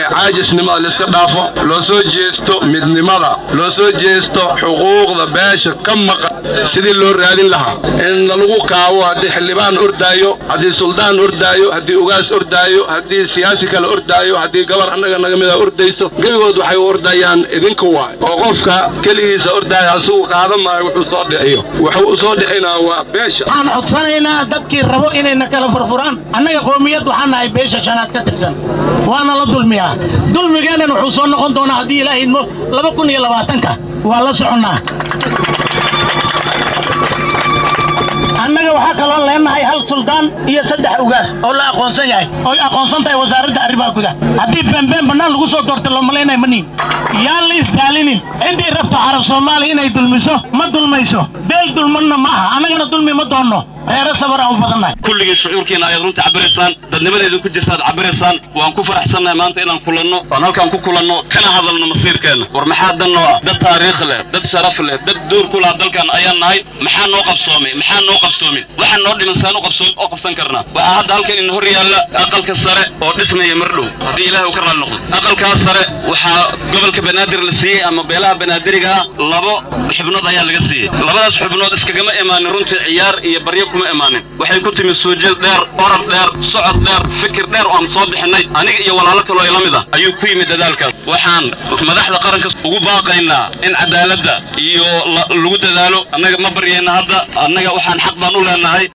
caajisnimada laiska dhaafo loo soo jeesto midnimada loo soo jeesto xuquuqda beesha ka maqan sidii loo raadin lahaa in lagu kaabo haddii xildhibaan ordaayo haddii suldaan ordaayo haddii ugaas ordaayo haddii siyaasi kale ordaayo haddii gabar annaga naga mida ordayso gebigood waxay u ordayaan idinka waay oo qofka keligiisa ordaaya asigu qaadan maayo wuxuu soo dhiciyo wuxuu u soo dhicinaa waa beesha waxaan codsanaynaa dadkii rabo inayna kala furfuraan annaga qoomiyad waxaan nahay beesha shanaad ka tirsan waana la dulmiyaa dulmigeennan wuxuu soo noqon doonaa haddii ilaaha idmo laba kun iyo labaatanka waa la soconnaa annaga waxaa kaloo leenahay hal suldaan iyo saddex ugaas oo la aqoonsan yahay oy aqoonsan tahay wasaaradda arrimaha gudaha haddii beenbeen bannaan lagu soo doorta loo malaynaya ma niin yaan la isdaalinin intii rabto carab soomaaliya inay dulmiso ma dulmayso beel dulmanna ma aha annagana dulmi ma doonno reere sabaraan u badannahay kulligii shucuurkiina ayaad runta cabiraysaan dadnimadeedu ku jirtaad cabiraysaan waan ku faraxsannahay maanta inaan kulanno oon halkaan ku kulanno kana hadalno masiirkeenna war maxaa dan noo ah dad taariikh leh dad sharaf leh dad duur ku laha dalkan ayaan nahay maxaa noo qabsoomay maxaa noo qabsoomin waxaan noo dhiman saan u qabsoom oo qabsan karnaa waxaa hadda halkan in hor yaalla aqalka sare oo dhismaya mar dhow haddii ilaahay uu ka raalli noqdo aqalkaas sare waxaa gobolka banaadir la siiyey ama beelaha banaadiriga ah labo xubnood ayaa laga siiyey labadaas xubnood iskagama imaanin runtii ciyaar iyo baryo kuma imaanin waxay ku timi suujeed dheer orod dheer socod dheer fikir dheer oo aan soo bixinay aniga iyo walaalo kaloo ila mid ah ayuu ku yimid dadaalkaas waxaan madaxda qaranka ugu baaqaynaa in cadaaladda iyo lagu dadaalo annaga ma baryayna hadda annaga waxaan xaq baan u leenahay